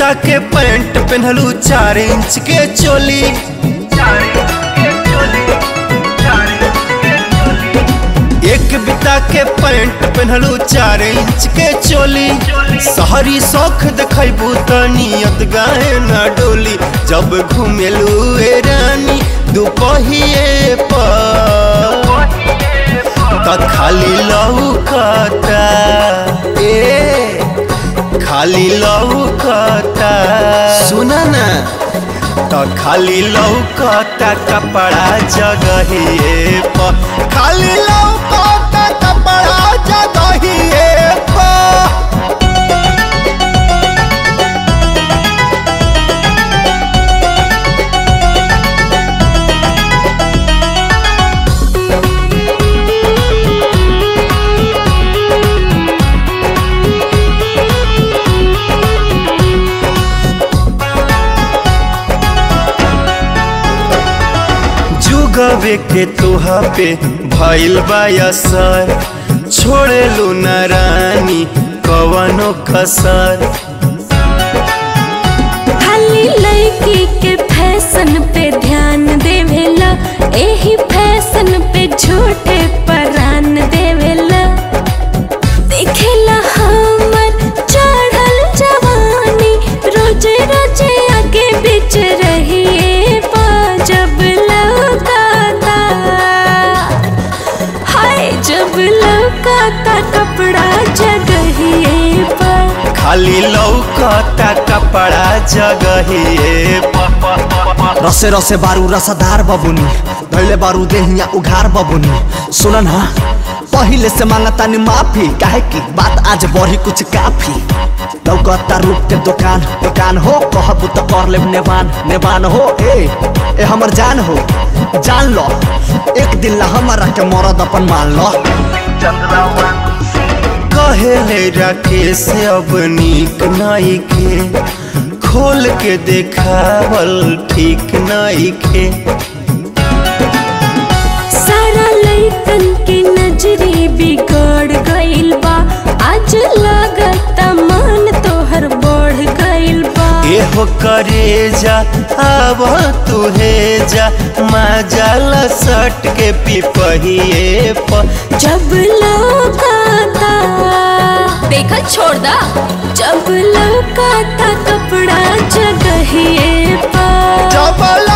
बिता के पैंट पहनलू चार इंच के चोली एक बिता के पैंट पहनलू चार इंच के चोली शहरी शौख देखबू त नियत गाए न डोली जब घुमेलू ए रानी दुपहिए पर त खाली लौकता ए खाली लौकता सुना ना त खाली लौकता कपड़ा जगहिए पर खाली लौकता कपड़ा जगहिए पर जुगवे के तोहा पे भइल बा असर छोड़े लू न रानी कवनो कसर खाली लड़की के फैशन पे ध्यान देवेला एही फैशन पे झूठे परान देवेला देखेला हमर चढ़ल जवानी रोजे रोजे आगे बीच रहिए पा जब लौकाता हाय जब लौकाता कपड़ा जगहिए पर खाली लौकता कपड़ा जगहिए पर रसे रसे बारू रसदार बबुनी धैले बारू देहिया उघार बबुनी सुन ना पहिले से मांगता नि माफी काहे की बात आज बढ़ी कुछ काफी लौकता रूप के दुकान दुकान हो कहबू तो कर लेब नेवान नेवान हो ए ए हमर जान हो जान लो एक दिन ला हमारा के मरद अपन मान लो कहेले राकेश अब नीक नाई के खोल के देखावल ठीक नाई के सारा लइकन के नजरी बिगड़ गइल बा आज लागता मन तोहर बढ़ गइल बा एहो करे जा अब तुहे जा माजाला सट के पिपहिए पर जब लौकाता देखा छोड़ दा जब लौकाता कपड़ा जगहिए पा जब